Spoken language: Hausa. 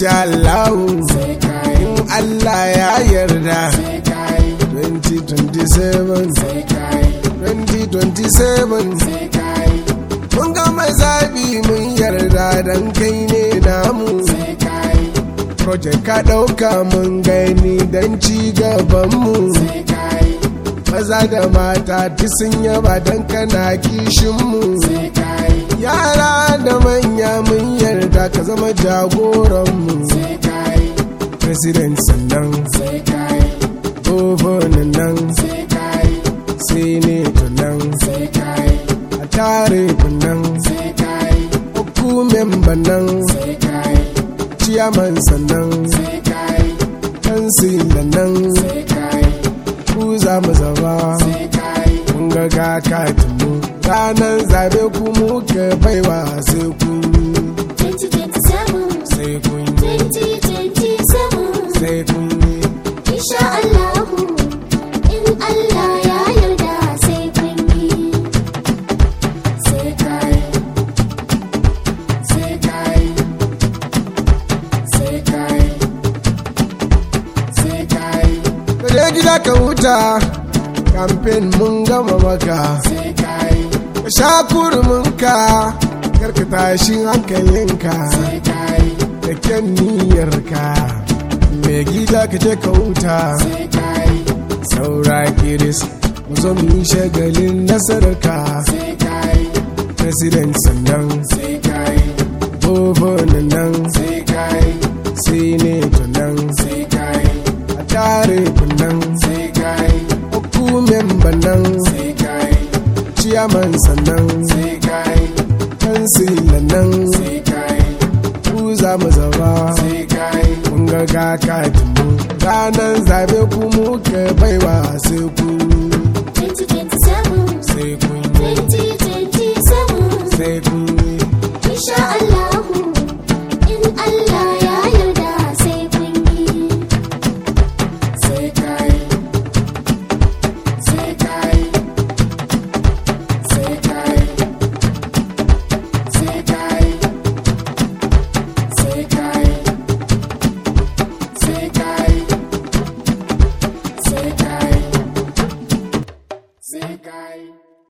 insha Allah in Allah ya yarda 2027 2027 mun gama zabi mun yarda dan kai ne namu project ka ɗauka mun gani don ci gabanmu maza da mata ti sun yaba don kana kishinmu yara da manya mun yarda ka zama jagoranmu president sannan governan nan senator nan a tare nan hukumen nan ciyaman sannan kansilan nan ku za mu zaba kun ga kakatinmu ranar zabe ku muka baiwa sai kun sai kun sai kun Insha Allahu in Allah ya yarda sai kun yi sai kai sai kai sai kai sai kai Kaje gida ka huta kamfen mun gama maka sai kai ka sha kurminka karka tashi hankalinka sai kai da kyan niyyarka mai gida ka je ka huta sai kai saura kiris mu zo mu yi shagalin nasararka sai kai president sannan sai kai governan nan sai kai senator nan sai kai a tare nan sai kai hukumen nan sai kai ciyaman sannan sai kai kansilan nan sai kai ku za mu zaba sai kai mun ga kakatinmu ranar zabe ku muka baiwa sai ku 2027 sai kun 2027 sai kun Insha Allahu in Allah ya yarda sai kun yi sai kai sai kai sai kai sai kai sai kai sai kai sai kai sai kai